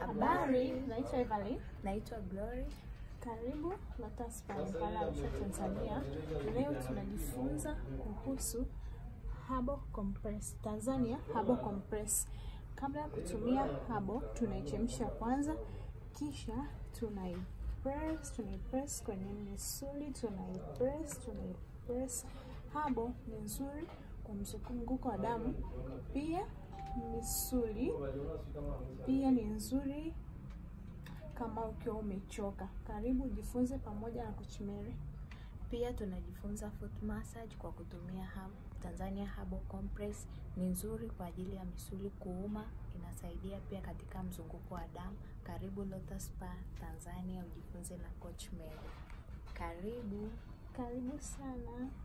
Habari, naitwa Evelyn. Naitwa Glory. Karibu Lotus Spa Impala Arusha, Tanzania. Leo tunajifunza kuhusu Herbal Compress. Tanzania Herbal Compress. Kabla ya kutumia herbal, tunaichemsha kwanza, kisha tunaipress, tunaipress kwenye misuli, tunaipress, tunaipress. Herbal ni nzuri kwa mzunguko wa damu, pia misuli, pia ni nzuri kama ukiwa umechoka. Karibu jifunze pamoja na Coach Mary. Pia tunajifunza foot massage kwa kutumia Herb- Tanzania Herbal Compress. Ni nzuri kwa ajili ya misuli kuuma, inasaidia pia katika mzunguko wa damu. Karibu Lotus Spa Tanzania ujifunze na Coach Mary. Karibu. Karibu sana.